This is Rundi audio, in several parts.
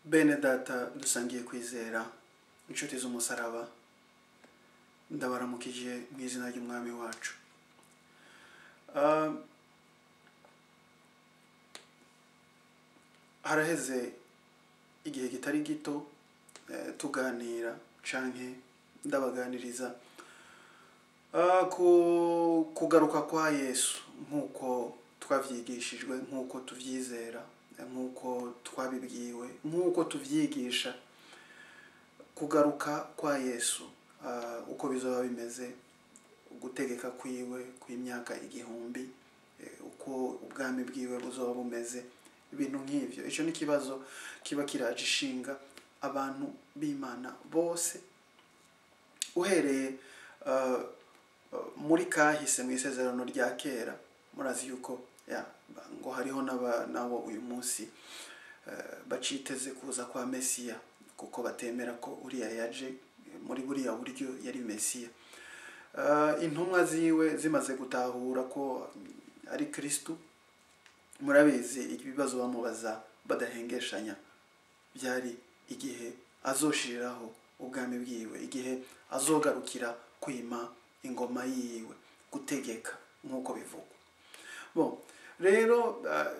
bene data dusangiye kwizera inshuti z'umusaraba ndabaramukije mu izina ry'umwami wacu Ah, haraheze igihe kitari gito eh, tuganira canke ndabaganiriza Ah, ku kugaruka kwa yesu nk'uko twavyigishijwe nk'uko tuvyizera eh, nk'uko twabibwiwe nk'uko tuvyigisha kugaruka kwa yesu ah, uko bizoba bimeze gutegeka kwiwe kw'imyaka igihumbi eh, uko ubwami bwiwe buzoba bumeze ibintu nk'ivyo ico ni ikibazo kiba kiraje ishinga abantu b'imana bose uhereye ah, ah, muri kahise mu isezerano rya kera murazi yuko ya, ngo hariho n'aba- n'abo uyu munsi eh, baciteze kuza kwa mesiya kuko batemera ko uriya yaje eh, muri buriya buryo yari mesiya Ah, intumwa ziwe zimaze gutahura ko mm, ari kristu murabizi ibibazo bamubaza badahengeshanya byari igihe azoshiriraho ubwami bwiwe igihe azogarukira kwima ingoma yiwe gutegeka nk'uko bivugwa bon rero ah,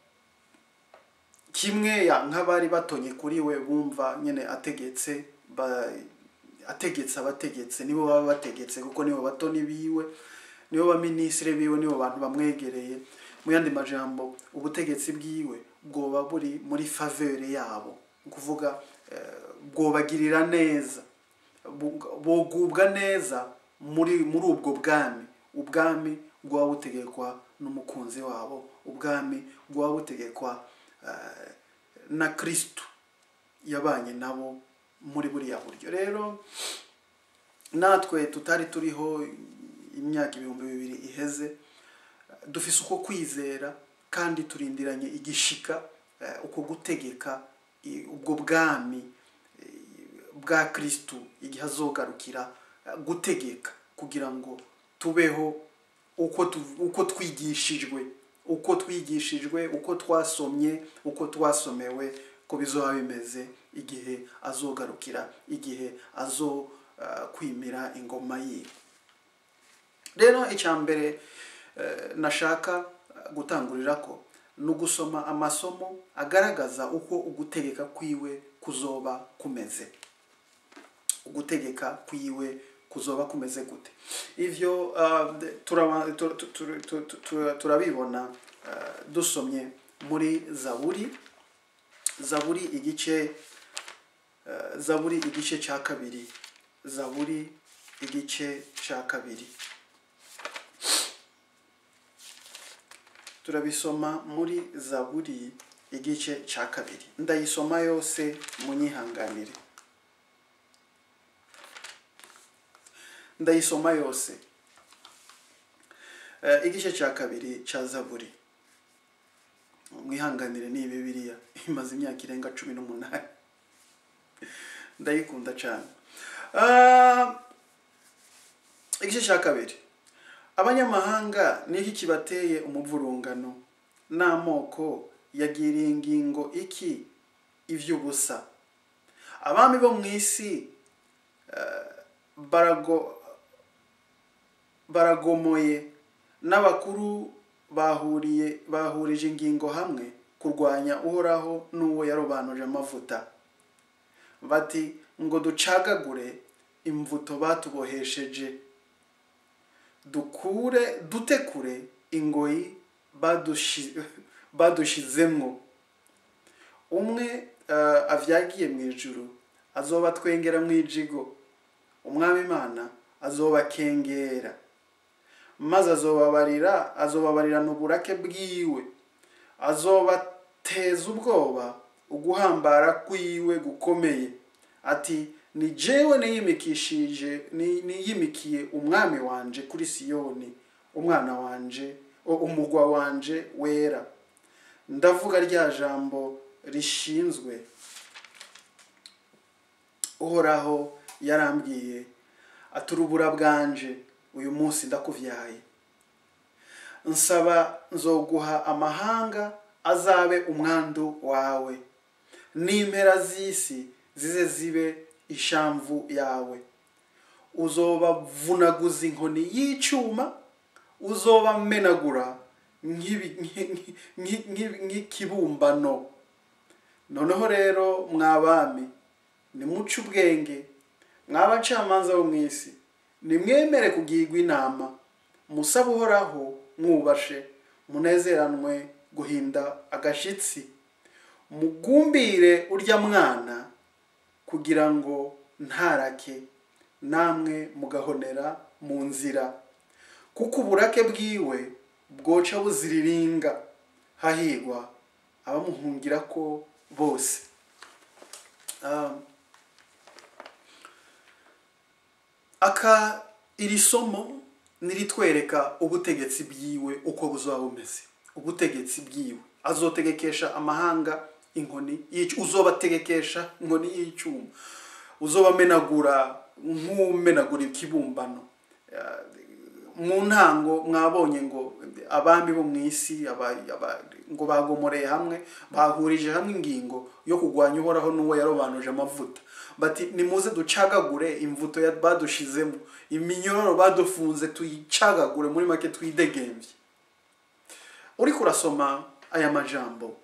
kimwe ya nk'abari batonye kuri we bumva nyine ategetse ba- ategetse abategetse nibo baba bategetse kuko nibo batoni biwe nibo baminisitiri biwe nibo bantu bamwegereye mu yandi majambo ubutegetsi bwiwe bwoba buri muri favere yabo ni ukuvuga eh, bwobagirira neza bu- bogubwa neza muri muri ubwo bwami ubwami bwaba butegekwa n'umukunzi wabo ubwami bwaba butegekwa eh, na kristu yabanye nabo muri buriya buryo rero natwe tutari turiho imyaka ibihumbi bibiri iheze dufise uko kwizera kandi turindiranye igishika eh, uko gutegeka i- ubwo bwami eh, bwa kristu igihe azogarukira eh, gutegeka kugira ngo tubeho uko tu- uko twigishijwe uko twigishijwe uko twasomye uko twasomewe ko bizoba bimeze igihe azogarukira igihe azo ah, kwimira ingoma yiwe rero icya mbere eh, nashaka gutangurira ko ni ugusoma amasomo agaragaza uko ugutegeka kwiwe kuzoba kumeze ugutegeka kwiwe kuzoba kumeze gute ivyo uh, turaba- tu- tu- tu- tu- tu- tu- turabibona uh, dusomye muri zaburi zaburi igice uh, zaburi igice cya kabiri zaburi igice cya kabiri turabisoma muri zaburi igice cya kabiri ndayisoma yose munyihanganire ndayisoma yose Eh, igice cya kabiri cya zaburi mwihanganire ni bibiliya imaze imyaka irenga cumi n'umunani ndayikunda cyane Ah, igice cya kabiri abanyamahanga ni iki kibateye umuvurungano n'amoko yagiriye ingingo iki ivy'ubusa abami bo mu isi eh, barago baragomoye n'abakuru bahuriye bahurije ingingo hamwe kurwanya uhoraho n'uwo yarobanuje amavuta bati ngo ducagagure imvuto batubohesheje dukure dute kure ingoyi badushi- badushizemwo umwe eh, avyagiye mu ijuru azoba twengera mu ijigo umwami imana azobakengera maze azobabarira azobabarirana uburake bwiwe azobateza ubwoba uguhambara kwiwe gukomeye ati ni jewe niyimikishije ni- niyimikiye umwami wanje kuri siyoni umwana wanje o- umugwa wanje wera ndavuga rya jambo rishinzwe uhoraho yarambwiye ati urubura bwanje uyu munsi ndakuvyaye nsaba nzoguha amahanga azabe umwandu wawe n'impera z'isi zize zibe ishamvu yawe uzobavunaguza inkoni y'icyuma uzobamenagura nk'ibi- nk'i- nk'i- nk'i- nk'ikibumbano noneho rero mwabami nimuce ubwenge mwabacamanza bo mu isi nimwemere kugirwa inama musabe uhoraho mwubashe munezeranwe guhinda agashitsi mugumbire urya mwana kugira ngo ntarake namwe mugahonera mu nzira kuko uburake bwiwe bwoca buziriringa hahigwa abamuhungira ko bose Ah, aka iri somo niritwereka ubutegetsi bwiwe uko buzaba bumeze ubutegetsi bwiwe azotegekesha amahanga inkoni y'icu- uzobategekesha inkoni y'icyuma uzobamenagura nk'umenagura ikibumbano Ah, mu ntango mwabonye ngo abami bo mu isi aba- aba- ngo bagomoreye hamwe bahurije hamwe ingingo yo kurwanya uhoraho n'uwo yarobanuje amavuta bati nimuze ducagagure imvuto ya- badushizemo iminyororo badufunze tuyicagagure muri make twidegembye uriko urasoma aya majambo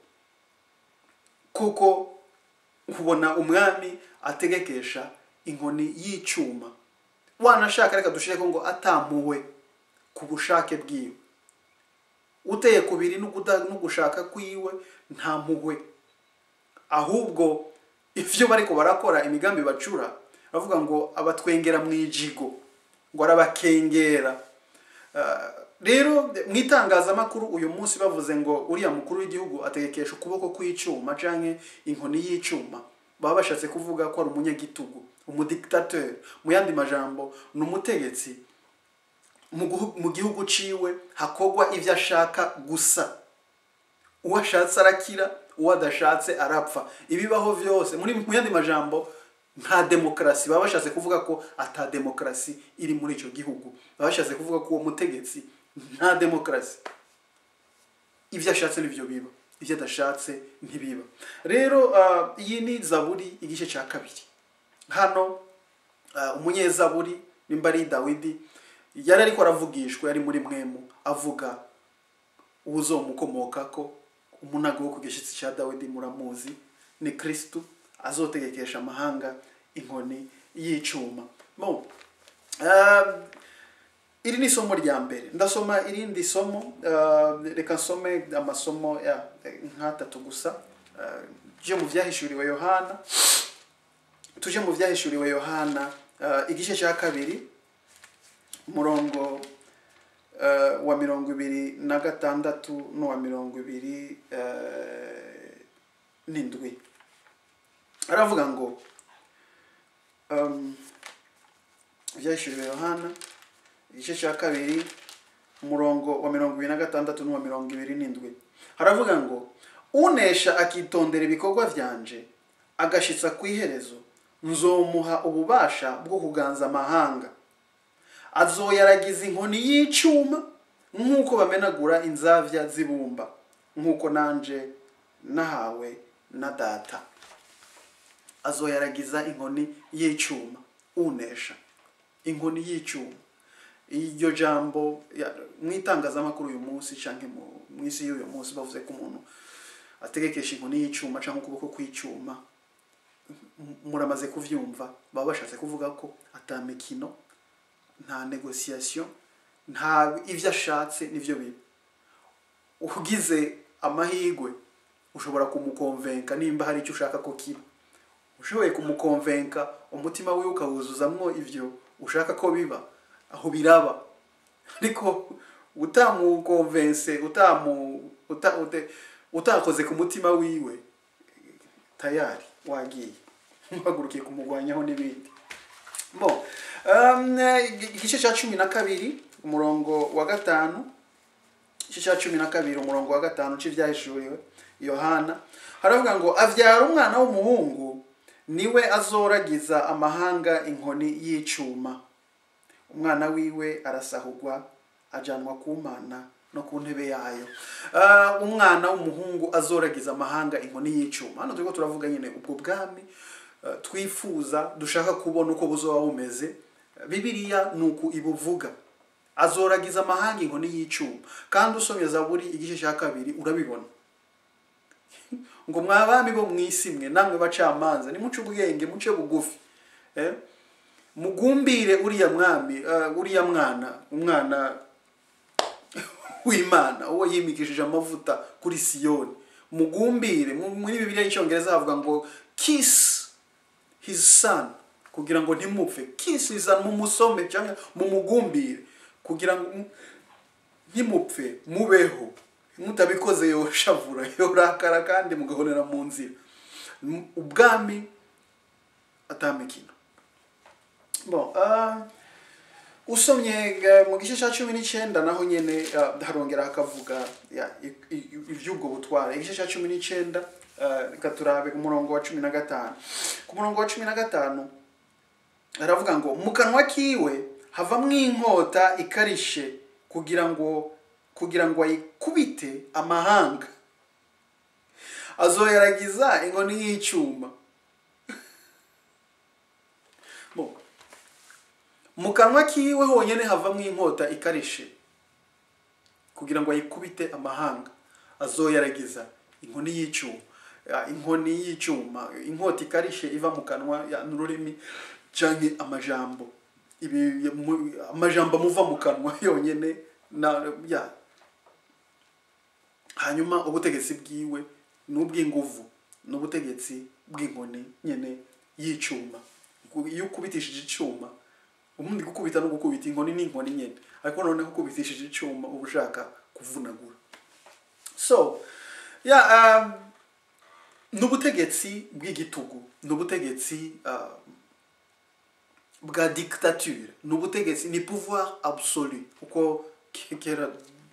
kuko ubona umwami ategekesha inkoni y'icyuma wanashaka reka dushireko ngo atampuwe ku bushake bwiwe uteye kubiri n'uguda- n'ugushaka kwiwe nta mpuhwe ahubwo ivyo bariko barakora imigambi bacura bavuga ngo abatwengera mu ijigo ngo arabakengera Ah, rero mu itangazamakuru uyu munsi bavuze ngo uriya mukuru w'igihugu ategekesha ukuboko kw'icyuma canke inkoni y'icyuma baba bashatse kuvuga ko ari umunyagitugu umudictateur mu yandi majambo ni umutegetsi mu guhu- mu gihugu ciwe hakogwa ivyo ashaka gusa uwo ashatse arakira uwo adashatse arapfa ibibaho vyose muri mu yandi majambo nta demokarasi baba bashatse kuvuga ko ata demokarasi iri muri ico gihugu baba bashatse kuvuga ko uwo mutegetsi nta demokarasi ivyo ashatse nivyo biba ivyo adashatse ntibiba rero ah, iyi ni zaburi igice ca kabiri hano ah, umunyezaburi nimba ari dawidi yari ariko aravugishwa yari muri mwemu avuga uzomukomokako umunago wo ku gishyitsi cya dawidi muramuzi ni kristu azotegekesha amahanga inkoni y'icuma bon ah, iri ni isomo rya mbere ndasoma irindi somo ah, reka nsome amasomo ya nk'atatu gusa Ah, tuje mu vyahishuriwe yohana tuje mu vyahishuriwe yohana ah, igice cya kabiri umurongo eh, wa mirongo ibiri na gatandatu n'uwa mirongo ibiri eh, n'indwi aravuga ngo um, ibyahishuriwe yohana igice cya kabiri umurongo wa mirongo ibiri na gatandatu n'uwa mirongo ibiri n'indwi haravuga ngo unesha akitondera ibikorwa vyanje agashitsa ku iherezo nzomuha ububasha bwo kuganza amahanga azoyaragiza inkoni y'icyuma nk'uko bamenagura inzavya z'ibumba nk'uko nanje nahawe na data azoyaragiza inkoni y'icyuma unesha inkoni y'icyuma iryo jambo ya- mu itangazamakuru uyu munsi cyangwa mu isi y'uyu munsi bavuze ko umuntu ategekesha inkoni y'icyuma cyangwa ukuboko kw'icyuma M- muramaze kuvyumva baba bashatse kuvuga ko ata mikino nta negociation nta ivyo ashatse nivyo biba ugize amahigwe ushobora kumukonvenka nimba hari icyo ushaka ko kiba ushoboye kumukonvenka umutima wiwe ukawuzuzamwo ivyo ushaka ko biba aho biraba ariko utamukonvense utamu uta, ute, utakoze ku mutima wiwe tayari wagiye uhagurukiye kumugwanyaho n'ibindi bon um, igice cya cumi na kabiri umurongo wa gatanu igice cya cumi na kabiri umurongo wa gatanu cy'ibyahishuriwe yohana haravuga ngo avyara umwana w'umuhungu niwe azoragiza amahanga inkoni y'icuma umwana wiwe arasahurwa ajanwa ku mana no ku ntebe yayo Ah, umwana w'umuhungu azoragiza amahanga inkoni y'icuma hano turiko turavuga nyine ubwo bwami ah, twifuza dushaka kubona uko buzoba bumeze bibiliya ni uku ibuvuga azoragiza amahanga inkoni y'icuma kandi usomye zaburi igice cya kabiri urabibona ngo mwabami bo mu isi mwe namwe bacamanza nimuce ubwenge muce bugufi eh? mugumbire uriya mwami eh, uriya mwana umwana w'imana uwo yimikishije amavuta kuri siyoni mugumbire mu- muri bibiliya y'icyongereza havuga ngo kiss his son kugira ngo ntimupfe kiss his son mumusome cyangwa mumugumbire kugira ngo mu- ntimupfe mubeho mutabikoze yoshavura yorakara kandi mugahonera mu nzira M- ubwami atamikino bon ah, usomye eh, mu gice cya cumi n'icyenda naho nyine ah, harongera hakavuga ya, i- i- iby'ubwo butware igice cya cumi n'icyenda ah, reka turabe ku murongo wa cumi na gatanu ku murongo wa cumi na gatanu aravuga ngo mu kanwa kiwe havamwo inkota ikarishe kugira ngo kugira ngo ayikubite amahanga azoyaragiza inkoni y'icyuma Bo, mu kanwa kiwe honyine havamwo inkota ikarishe kugira ngo ayikubite amahanga azoyaragiza inkoni y'icyuma Ya, inkoni y'icyuma inkota ikarishe iva mu kanwa ya, n'ururimi canke amajambo ibi ya- mu- amajambo amuva mu kanwa yonyine na ya hanyuma ubutegetsi bwiwe ni ubw'inguvu ni ubutegetsi bw'inkoni nyine y'icyuma Ku- iyo ukubitishije icyuma ubundi gukubita no gukubita inkoni ni inkoni nyine ariko noneho ukubitishije icyuma uba ushaka kuvunagura so ya um, ni ubutegetsi bw'igitugu ni ubutegetsi uh, bwa dictature ni ubutegetsi ni pouvoir absolu uko ke- kera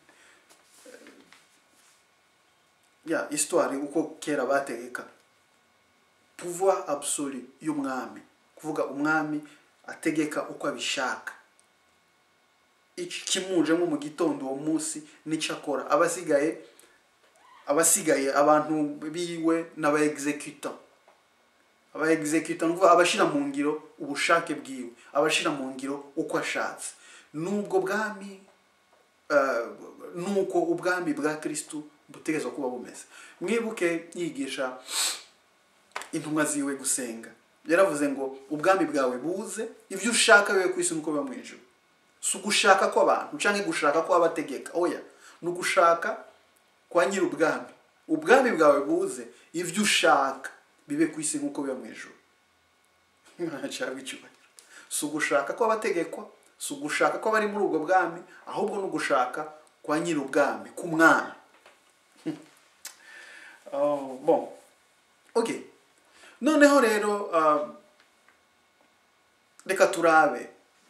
ya histoire uko kera bategeka pouvoir absolu y'umwami kuvuga umwami ategeka uko abishaka iki kimujemo mu gitondo uwo munsi n'icyo akora abasigaye abasigaye abantu biwe n'aba executant aba executant nuvuga abashira mu ngiro ubushake bwiwe abashira mu ngiro uko ashatse nubwo bwami eh, nuko ubwami bwa kristu butegerezwa kuba bumeze mwibuke yigisha intumwa ziwe gusenga yaravuze ngo ubwami bwawe buze ibyo ushaka bibe ku isi nuko biba mu ijuru si ugushaka kw'abantu cyangwa gushaka kw'abategeka oya ni ugushaka kwa nyiri ubwami ubwami bwawe buze ibyo ushaka bibe ku isi nk'uko biba mu ijuru imana cyangwa icyubahiro si ugushaka kw'abategekwa si ugushaka kw'abari muri ubwo bwami ahubwo ni ugushaka kwa nyiri ubwami k'umwami Oh, bon okay noneho rero ah, reka turabe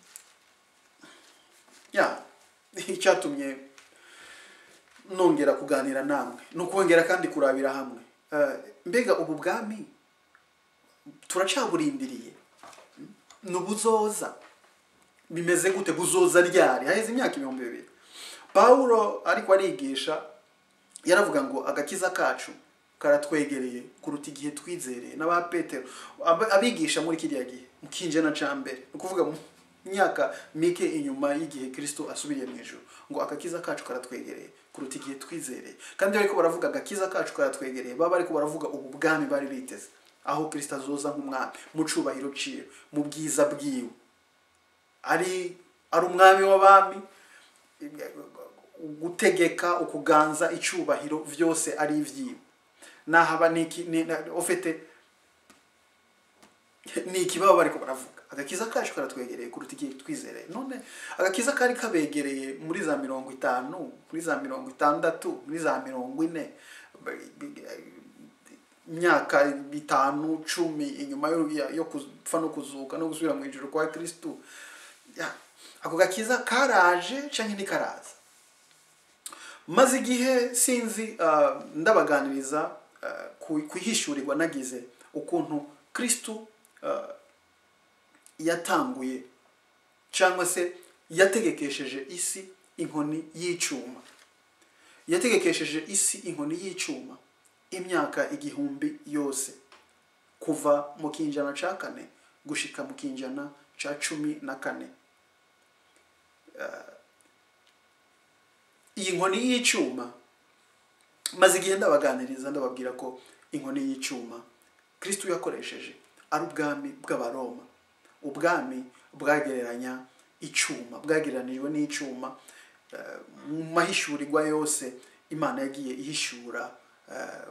ya icyatumye nongera kuganira namwe ni ukongera kandi kurabira hamwe Eh, mbega ubu bwami turacaburindiriye ni ubuzoza bimeze gute buzoza ryari haheze imyaka ibihumbi bibiri pawulo ariko arigisha yaravuga ngo agakiza kacu karatwegereye kuruta igihe twizereye n'aba petero ab- abigisha muri kiriya gihe mu kinjana ca mbere ni ukuvuga mu myaka mike inyuma y'igihe kristo asubiriye mu ijuru ngo agakiza kacu karatwegereye kuruta igihe twizereye kandi iyo bariko baravuga agakiza kacu karatwegereye baba bariko baravuga ubu bwami bari biteze aho kristo azoza nk'umwami mu cubahiro ciwe mu bwiza bwiwe ari ari umwami w'abami gutegeka ukuganza icyubahiro byose ari ibyiwe nahaba niki ni na- ufite ni iki baba bariko baravuga agakiza kacu karatwegereye kuruta igihe twizereye none agakiza kari kabegereye muri za mirongo itanu muri za mirongo itandatu muri za mirongo ine imyaka itanu cumi inyuma yo, ya- yo gupfa no kuzuka no gusubira mu ijuru kwa kristu ya ako gakiza karaje canke ntikaraza maze igihe sinzi ah, ndabaganiriza ah, ku kwihishurirwa nagize ukuntu kristu ah, yatanguye cyangwa se yategekesheje isi inkoni y'icuma yategekesheje isi inkoni y'icuma imyaka igihumbi yose kuva mu kinjana ca kane gushika mu kinjana ca cumi na kane iyi nkoni y'icuma maze igihe ndabaganiriza ndababwira ko inkoni y'icuma kristo yakoresheje ari ubwami bw'abaroma ubwami bwagereranya icuma bwagereranijwe n'icuma eh, mu mahishurirwa yose imana yagiye ihishura eh,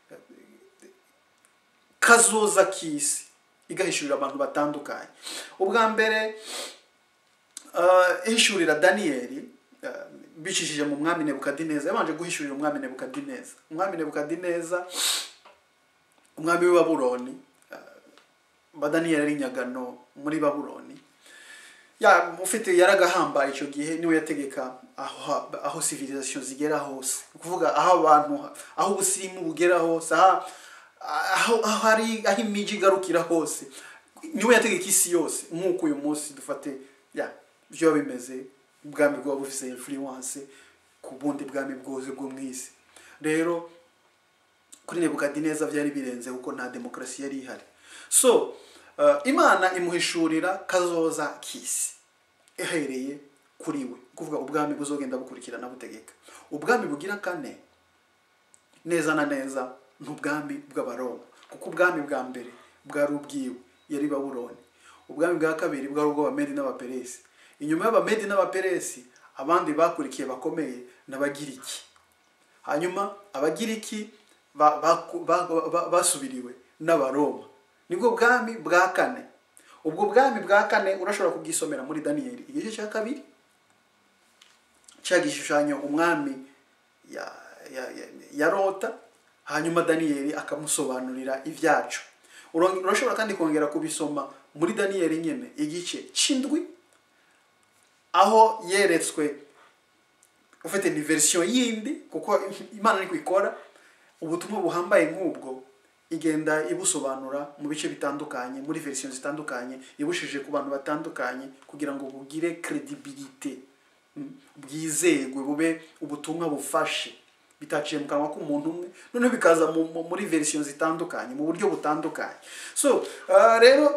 kazoza k'isi igahishurira abantu batandukanye ubwa mbere eh, ihishurira daniyeli eh, bicishije mu mwami nebukadineza yabanje guhishurira umwami nebukadineza umwami nebukadineza umwami w'i babuloni eh, ba daniyeli ari nyagano muri babuloni ya ufite yaragahambaye icyo gihe niwe yategeka aho aho civilisation zigera hose ni ukuvuga aho abantu aho ubusirimu bugera hose aho aho aho hari aho imijyi igarukira hose niwe yategeka isi yose nk'uko uyu munsi dufate ya byo bimeze ubwami bwaba bufite influence ku bundi bwami bwose bwo mu isi rero kuri nebukadineza byari birenze kuko nta demokarasi yari ihari so uh, imana imuhishurira kazoza k'isi ihereye kuri we kuvuga ubwami buzogenda bukurikirana butegeka ubwami bugira kane neza na neza ni ubwami bw'abaroma kuko ubwami bwa mbere bwari ubwiwe yari babuloni ubwami bwa kabiri bwari ubw'abamedi n'abaperesi inyuma y'abamedi n'abaperesi abandi bakurikiye bakomeye n'abagiriki hanyuma abagiriki ba- ba- ba- ba- basubiriwe n'abaroma nibwo bwami bwa kane ubwo bwami bwa kane urashobora kubwisomera muri daniyeli igice cya kabiri cya gishushanyo umwami ya, ya, ya, yarota hanyuma daniyeli akamusobanurira ibyacu Uro- urashobora kandi kongera kubisoma muri daniyeli nyine igice c'indwi aho yeretswe ufite ni verisiyo yindi kuko imana niko ikora ubutumwa buhambaye nk'ubwo igenda ibusobanura mu bice bitandukanye muri verisiyo zitandukanye ibushije ku bantu batandukanye kugira ngo bugire credibility mm, bwizerwe bube ubutumwa bufashe bitaciye mu kanwa k'umuntu umwe noneho bikaza mu- mu- muri verisiyo zitandukanye mu buryo butandukanye so ah, rero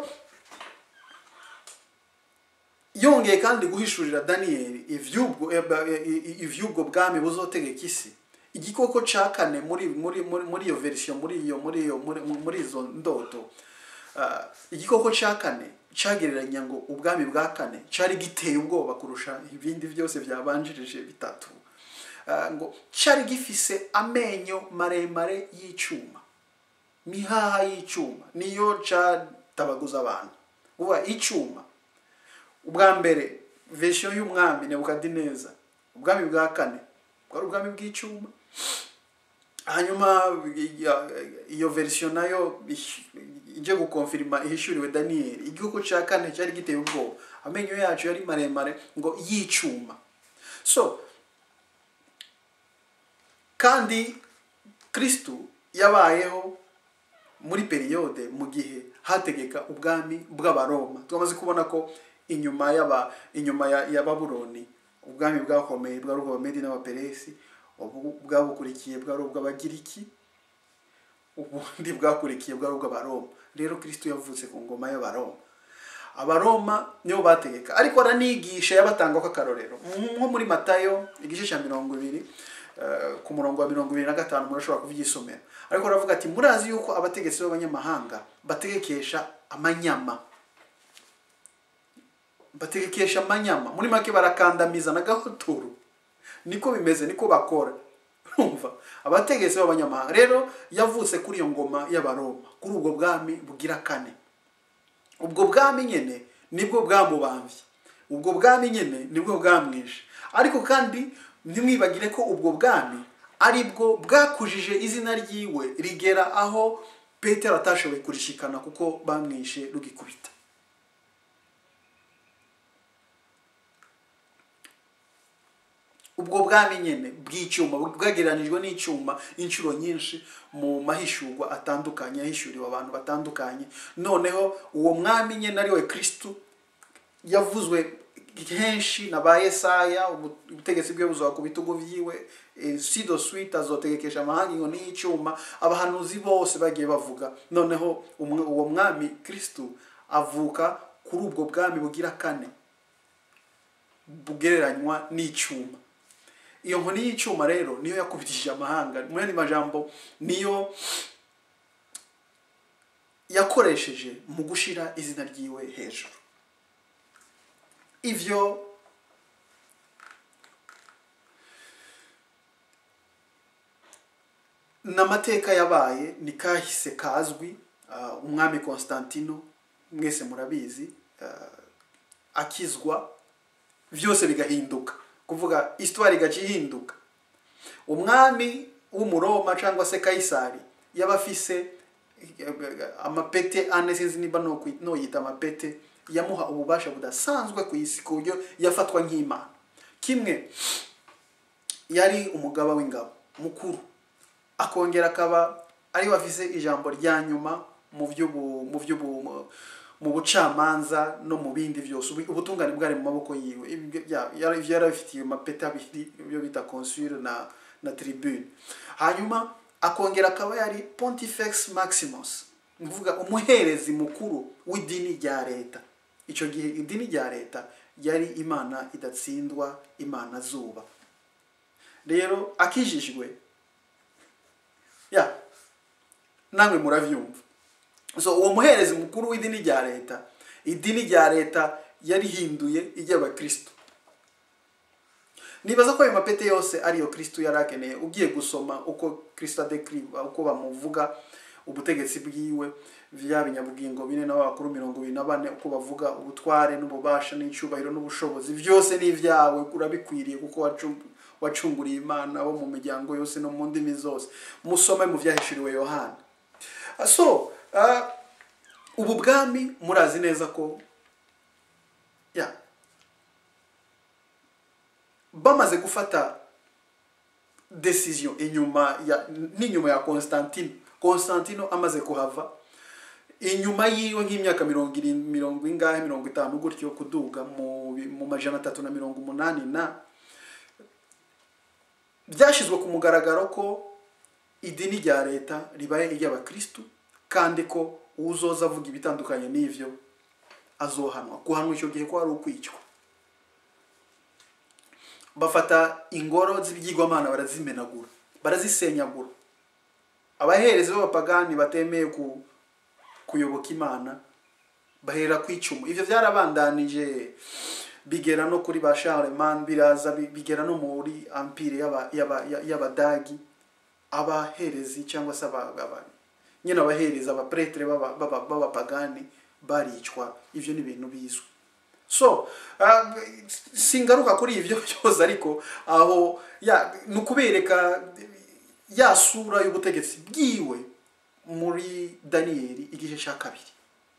yongeye kandi guhishurira daniyeli ivy'ubwo eh, ba- eh, i- ivy'ubwo bwami buzotegeka isi igikoko ca kane muri muri muri muri iyo verisiyo muri iyo muri iyo muri muri izo ndoto ah, igikoko ca kane cagereranya ngo ubwami bwa kane cari giteye ubwoba kurusha ibindi byose byabanjirije bitatu Ah, ngo cari gifise amenyo maremare y'icuma mihaha y'icuma niyo catabaguza abantu uba icuma ubwa mbere verisiyo y'umwami nebukadineza ubwami bwa kane bwari ubwami bw'icuma hanyuma iya- iyo verisiyo nayo ish- ije gukonfirima ihishuriwe daniyeli igihugu cya kane cyari giteye ubwoba amenyo yacu yari maremare ngo y'icuma so kandi kristu yabayeho muri periyode mu gihe hategeka ubwami bw'abaroma twamaze kubona ko inyuma y'aba inyuma ya, ya babuloni ubwami bwakomeye bwari ubw'abamedi n'abaperesi ubu bwabukurikiye bwari ubw'abagiriki ubundi bwakurikiye bwari ubw'abaroma rero kristo yavutse ku ngoma y'abaroma abaroma nibo bategeka ariko aranigisha yabatanga akarorero nko muri matayo igice cya mirongo ibiri eh, ku murongo wa mirongo ibiri na gatanu murashobora kubyisomera ariko aravuga ati murazi yuko abategetsi b'abanyamahanga bategekesha amanyama bategekesha amanyama muri make barakandamiza na gahotoro niko bimeze niko bakora urumva abategetsi b'abanyamahanga rero yavutse kuri iyo ngoma y'abaroma kuri ubwo bwami bugira kane ubwo bwami nyine nibwo bwamubambye ubwo bwami nyine nibwo bwamwishe ariko kandi ntimwibagire ko ubwo bwami ari bwo bwakujije izina ryiwe rigera aho petero atashoboye kurishikana kuko bamwishe rugikubita ubwo bwami nyine bw'icyuma bwagereranijwe n'icyuma inshuro nyinshi mu mahishurwa atandukanye yahishuriwe abantu batandukanye noneho uwo mwami nyine ari we kirisitu yavuzwe henshi na ba yesaya ubu- ubutegetsi bwe buzoba ku bitugu vyiwe eh, sido suite azotegekesha amahanga inkoni y'icyuma abahanuzi bose bagiye bavuga noneho umwe- uwo mwami kristu avuka kuri ubwo bwami bugira kane bugereranywa n'icyuma iyo nkoni y'icyuma rero niyo yakubitishije amahanga mu yandi majambo niyo yakoresheje mu gushira izina ryiwe hejuru ivyo n'amateka yabaye ni kahise kazwi ah, umwami constantino mwese murabizi ah, akizwa byose bigahinduka kuvuga histoire igaca ihinduka umwami w'umuroma cyangwa se kayisari yaba afise eh, amapete ane sinzi niba nokwi- noyita amapete yamuha ububasha budasanzwe ku isi ku buryo yafatwa nk'imana kimwe yari umugaba w'ingabo mukuru akongera akaba ariwe afise ijambo rya nyuma mu by'ubu mu by'ubu mu bucamanza no mu bindi byose Ubu- ubutungane bwari mu maboko yiwe Ibyo bya- yari yari abifitiye amapeti abiri ibyo bita consul na na tribune hanyuma akongera akaba yari pontifex maximus ni ukuvuga umuherezi mukuru w'idini rya leta icyo gihe idini rya leta yari imana idatsindwa imana zuba rero akijijwe ya namwe murabyumva so uwo muherezi mukuru w'idini rya leta idini rya leta yarihinduye iry'abakristo nibaza ko ayo mapete yose ariyo kristo yari akeneye ugiye gusoma uko kristo adekiriva uko bamuvuga ubutegetsi bwiwe vya binyabugingo bine n'abakuru mirongo ibiri na bane uko bavuga ubutware n'ububasha n'icyubahiro n'ubushobozi byose ni ibyawe urabikwiriye kuko wacu- wacunguriye imana bo mu miryango yose no mu ndimi zose musome mu byahishuriwe yohana so ah, ubu bwami murazi neza ko ya bamaze gufata decision inyuma ya n'inyuma ya Constantino Constantino amaze kuhava inyuma yiwe nk'imyaka mirongo irindwi mirongo ingahe mirongo itanu gutyo kuduga mu bi- mu majana atatu na mirongo umunani na byashyizwe ku mugaragaro ko idini rya leta ribaye iry'abakristu kandi ko uzoza avuga ibitandukanye n'ivyo azohanwa guhanwa icyo gihe ko ari ukwicwa bafata ingoro z'ibyigwamana barazimenagura barazisenyagura abaherezi b'abapagani batemeye ku kuyoboka imana bahera ku icumu ivyo byarabandanije bigera no kuri ba Charlemagne biraza bi- bigera no muri empire y'aba- y'aba- y'abadagi abaherezi cyangwa se aba- aba- nyine abahereza abapretre b'aba- b'aba- b'abapagani baricwa ivyo ni ibintu bizwi so uh, singaruka kuri ivyo byose ariko aho ya ni ukubereka ya sura y'ubutegetsi bwiwe muri daniyeli igice cya kabiri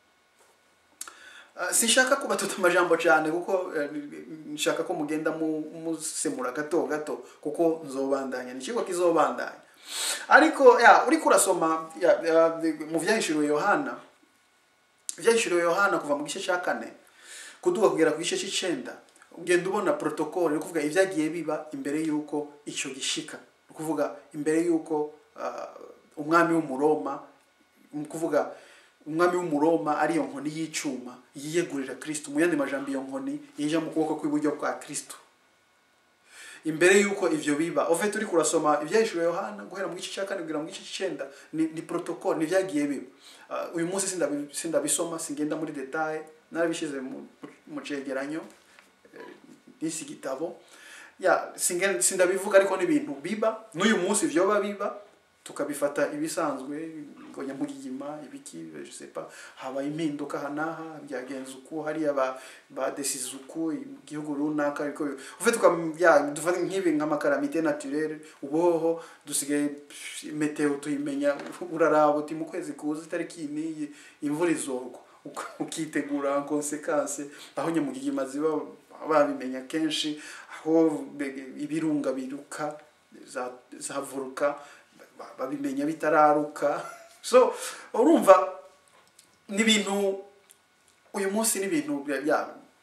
Uh, sinshaka kubatuta amajambo cyane kuko eh, nshaka ko mugenda mu- musemura gato gato kuko nzobandanya ni ikigo kizobandanya ariko ya uriko urasoma ya, ya, mu vyahishuriwe yohana ivyahishuriwe yohana kuva mu gice cya kane kuduga kugera ku gice cy'icenda ugenda ubona protocole ni ukuvuga ibyagiye biba imbere y'uko icyo gishika ni ukuvuga imbere y'uko ah, umwami w'umuroma ni ukuvuga umwami w'umuroma ariyo nkoni y'icuma yiyegurira kristo mu yandi majambo iyo nkoni yija mu kuboko kw'iburyo kwa kristo imbere y'uko ivyo biba ove turi kurasoma ibyahishuriwe yohana guhera mu gice cya kane kugera mu gice cy'icenda ni, ni protocole ni vyagiye biba uh, uyu munsi sindabi- sindabisoma singenda muri detaye narabishize mu, mu cegeranyo eh, n'isi gitabo ya singe- sindabivuga ariko n'ibintu biba n'uyu munsi vyoba biba tukabifata ibisanzwe ngo nyamugigima ibiki je sais pas habaye impinduka aha n'aha byagenze uku hariya ba badesize uku igihugu runaka ariko ufite ya dufate nk'ibi nk'amakaramite naturelle uboho dusigaye pff, meteo tuyimenya uraraba uti mu kwezi kuza itariki n'iyi imvura izogwa Uka- ukitegura en conséquence aho nyamugigima ziba babimenya kenshi aho be- ibirunga biruka za, za voruka ba- babimenya bitararuka so urumva ni ibintu uyu munsi ni ibintu bya- bya-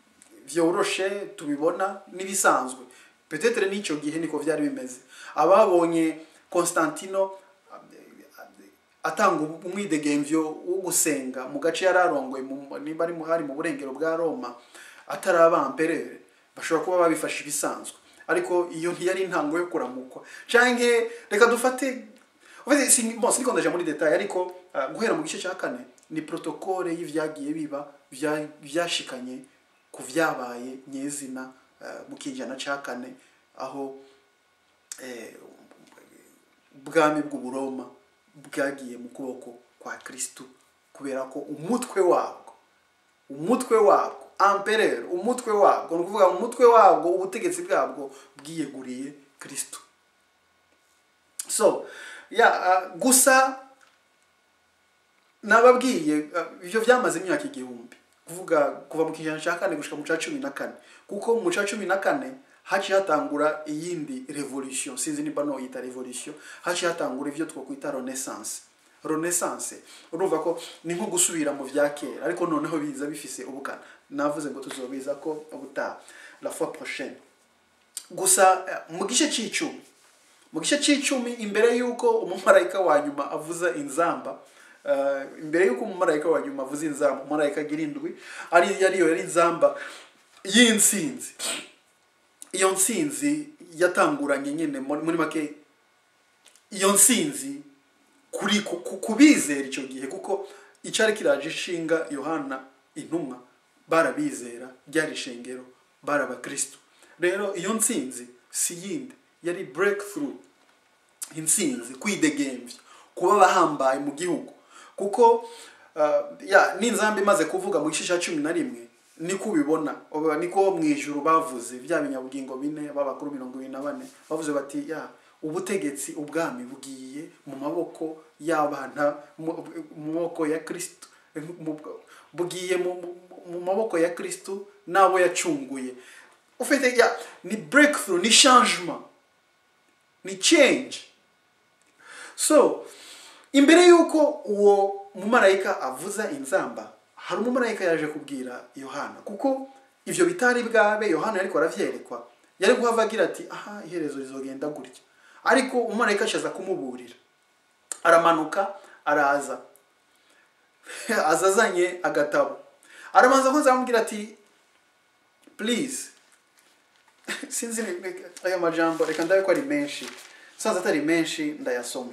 vyoroshe tubibona n'ibisanzwe petetere n'icyo gihe niko byari bimeze ababonye constantino atanga umwidegemvyo wo gusenga mu gace yari arongoye mu- niba ari mu- hari mu burengero bwa roma atari abamperere bashobora kuba babifashe ibisanzwe ariko iyo ntiyari intango yo kuramukwa canke reka dufate Ufite si bon siniko ndaje muri detail ariko uh, guhera mu gice cya kane ni protokole y'ivyagiye biba vya- vyashikanye ku vyabaye nyezina uh, mu kijana ca kane aho eh, ubwami bw'uburoma bwagiye mu kuboko kwa kristu kubera ko umutwe wabwo umutwe wabwo amperere umutwe wabwo ni ukuvuga umutwe wabwo ubutegetsi bwabwo bwiyeguriye kristu so ya uh, gusa nababwiye uh, ivyo vyamaze imyaka igihumbi kuvuga kuva mu kijana cya kane gushika mu ca cumi na kane kuko mu ca cumi na kane haciye hatangura iyindi revolution sinzi niba noyita revolution haciye hatangura ivyo twokwita renaissance renaissance urumva ko ni nko gusubira mu vya kera ariko noneho biza bifise ubukana navuze ngo tuzobiza ko ubutaha la fois prochaine gusa eh, mu gice c'icumi mu gice c'icumi imbere y'uko umumarayika wa nyuma avuza inzamba eh, imbere y'uko umumarayika wa nyuma avuza inzamba umumarayika agira indwi ari yariyo yari inzamba y'intsinzi iyo ntsinzi yatanguranye nyine muri muri make iyo ntsinzi kuri ku- ku- kubizera icyo gihe kuko icyari kiraje ishinga yohana intumwa barabizera ryari ishengero bari abakristo rero iyo ntsinzi si yindi yari breakthrough intsinzi kwidegemvya kuba abahambaye mu gihugu kuko uh, ya n'inzamba imaze kuvuga mu gice cya cumi na rimwe niko ubibona Ubu niko mu ijuru bavuze bya binyabugingo bine b'abakuru mirongo ibiri na bane bavuze bati ya ubutegetsi ubwami bugiye mu maboko y'abana mu mu maboko ya kristo mu- bugiye mu, mu, mu maboko ya kristo n'abo yacunguye ufite ya ni breakthrough ni changement ni change so imbere y'uko uwo mumarayika avuza inzamba hari umumarayika yaje kubwira yohana kuko ivyo bitari bwabe yohana ariko aravyerekwa yari guhava agira ati aha iherezo rizogenda gutya ariko umumarayika ashaza kumuburira aramanuka araza aza azanye agatabo arabanza ko zamubwira ati please sinzi ni- ayo majambo reka ndabe ko ari menshi sanze atari menshi ndayasoma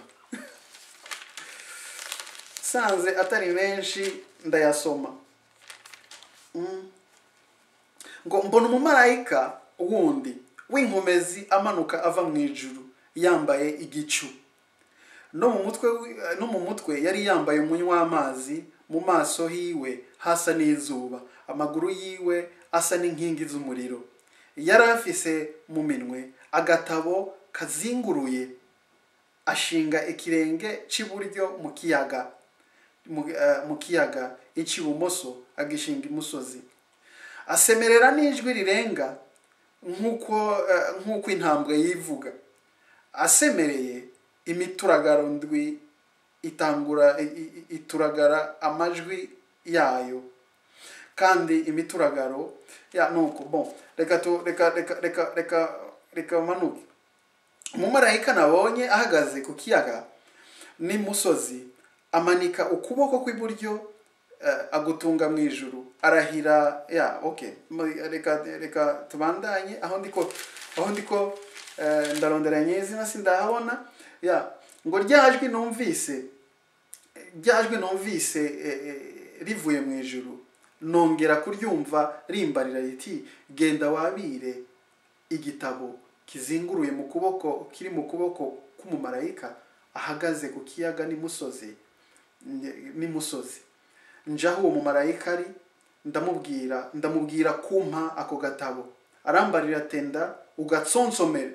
sanze atari menshi ndayasoma Mm. ngo mbona umumarayika wundi w'inkomezi amanuka ava mu ijuru yambaye igicu no mu mutwe wi- no mu mutwe yari yambaye umunywa w'amazi mu maso hiwe hasa n'izuba amaguru yiwe asa n'inkingi z'umuriro yari afise mu minwe agatabo kazinguruye ashinga ikirenge cy'iburyo mu kiyaga mu, eh, mu kiyaga icy'ibumoso agishinga imusozi asemerera n'ijwi rirenga nk'uko eh, nk'uko intambwe yivuga asemereye imituragaro ndwi itangura i- i- ituragara amajwi yayo kandi imituragaro ya nuko bon reka tu reka reka reka reka reka manuke umumarayika nabonye ahagaze ku kiyaga n'imusozi amanika ukuboko kw'iburyo eh, agutunga mu ijuru arahira ya okay Mu- reka reka tubandanye aho ndiko aho ndiko eh, ndaronderanye izina sindahabona ya ngo ryajwi numvise ryajwi numvise eh, eh, rivuye mu ijuru nongera kuryumva rimbarira riti genda wabire igitabo kizinguruye mu kuboko kiri mu kuboko k'umumarayika ahagaze ku kiyaga n'imusozi n'imusozi njaho uwo mumarayika ari ndamubwira ndamubwira kumpa ako gatabo arambarira tenda ugatsonsomere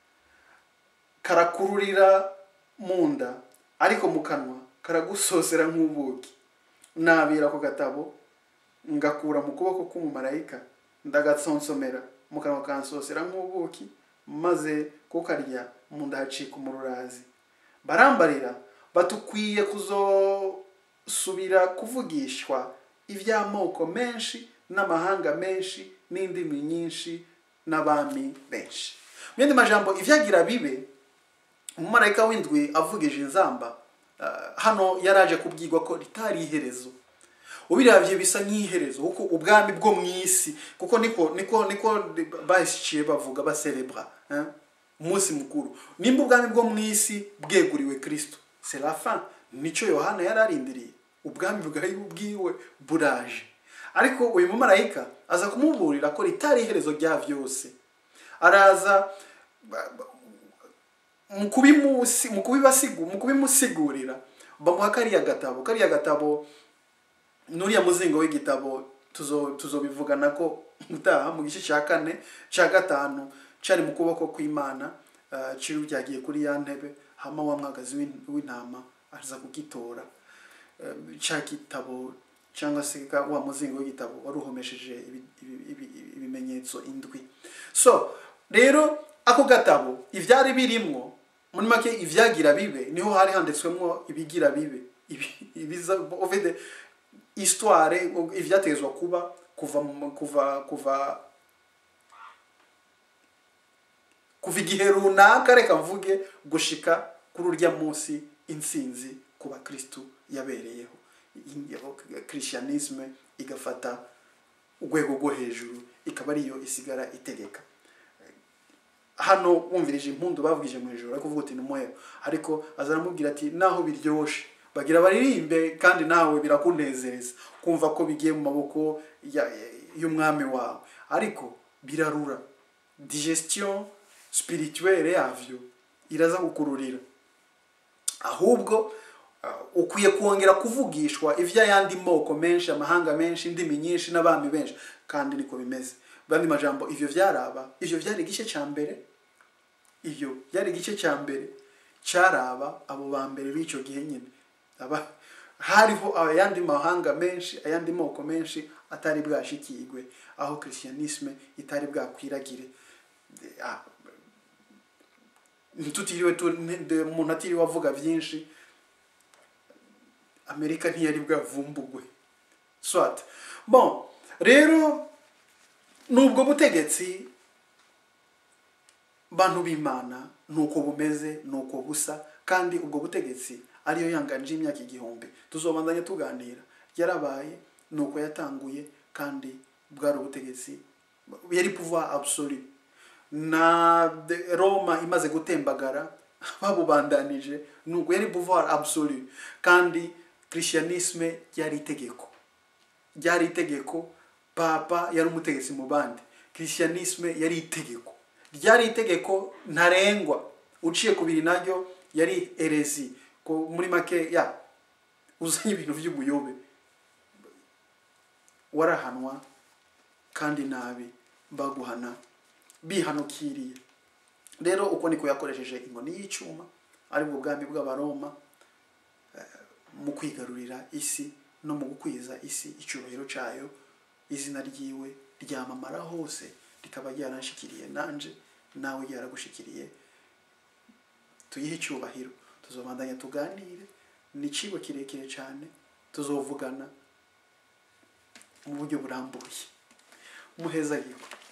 karakururira mu nda ariko mu kanwa karagusosera nk'ubuki nabira ako gatabo ngakura mu kuboko k'umumarayika ndagatsonsomera mu kanwa kansosera nk'ubuki maze kukarya mu nda hacika umururazi barambarira batukwiye kuzosubira kuvugishwa iby'amoko menshi n'amahanga menshi n'indimi nyinshi n'abami benshi mu yandi majambo ibyagira bibe umumarayika w'indwi avugije inzamba ah, hano yaraje kubwirwa ko ritari iherezo ubiravye bisa nk'iherezo kuko ubwami bwo mu isi kuko niko niko niko bashiye bavuga baserebra hein? umunsi mukuru nimba ubwami bwo mu isi bweguriwe kristo c'est la fin nico yohana yari arindiriye ubwami bwari bwiwe buraje ariko uyu mumarayika aza kumuburira ko ritari iherezo rya vyose araza ba- ba- mu kubimusi mu kubibasigu mu kubimusigurira bamuha kariya gatabo kariya gatabo nuriya muzingo w'igitabo tuzo tuzobivugana ko utaha mu gice cya kane cya gatanu cari mu kuboko kw'imana uh, ciri ryagiye kuri ya ntebe hama wa mwagazi w'in- w'intama aza kugitora uh, ca gitabo cyangwa se ka- wa muzingo w'igitabo wari uhomesheje ibi- ibi- ibi- ibi- ibimenyetso indwi so rero ako gatabo ivyari birimwo muri make ivyagira bibe niho hari handitswemwo ibigira bibe Ibi- ibiza ovede histoire ivyatezwa kuba kuva mu- kuva kuva kuva igihe runaka reka mvuge gushika kuri urya munsi intsinzi ku bakristu yabereyeho christianisme igafata urwego rwo hejuru ikaba ariyo isigara itegeka hano wumvirije impundu bavugije mu ijoro ariko uvuga uti ni umuhero ariko aza aramubwira ati naho biryoshe bagira baririmbe kandi nawe birakunezereza kumva ko bigiye mu maboko ya- y'umwami wawe ariko birarura digestion spirituelle yavyo iraza kukururira ahubwo uh, ukwiye kongera kuvugishwa ivy'ayandi moko menshi amahanga menshi indimi nyinshi n'abami benshi kandi niko bimeze bandi majambo ivyo vyaraba ivyo vyari igice ca mbere ivyo byari igice cya mbere cyaraba abo ba mbere b'icyo gihe nyine aba hariho ayandi mahanga menshi ayandi moko menshi atari bwashikirwe aho christianisme itari bwakwiragire Ah, ntitutiriwe tu- nte- umuntu atiriwe avuga byinshi amerika ntiyari bwavumbugwe swat bon rero nubwo butegetsi bantu b'imana nuko bumeze nuko busa kandi ubwo butegetsi ariyo yanganje imyaka igihumbi tuzobandanya tuganira yarabaye nuko yatanguye kandi bwari ubutegetsi yari pouvoir absolu na de- roma imaze gutembagara babubandanije nuko yari pouvoir absolu kandi christianisme ryari itegeko ryari itegeko papa yari umutegetsi mu bandi christianisme yari itegeko ryari itegeko ntarengwa uciye ku biri naryo yari erezi ko muri make ya uzanye ibintu by'ubuyobe warahanwa kandi nabi baguhana bihanukiriye rero uko niko yakoresheje inkoni y'icyuma ari bwo bwami bw'abaroma eh, mu kwigarurira isi no mu gukwiza isi icyubahiro cyayo izina ryiwe ryamamara hose rikaba ryaranshikiriye nanje nawe ryaragushikiriye tuyihe icyubahiro tuzobandanya tuganire ni icigo kirekire cyane tuzovugana mu buryo burambuye muheza yiko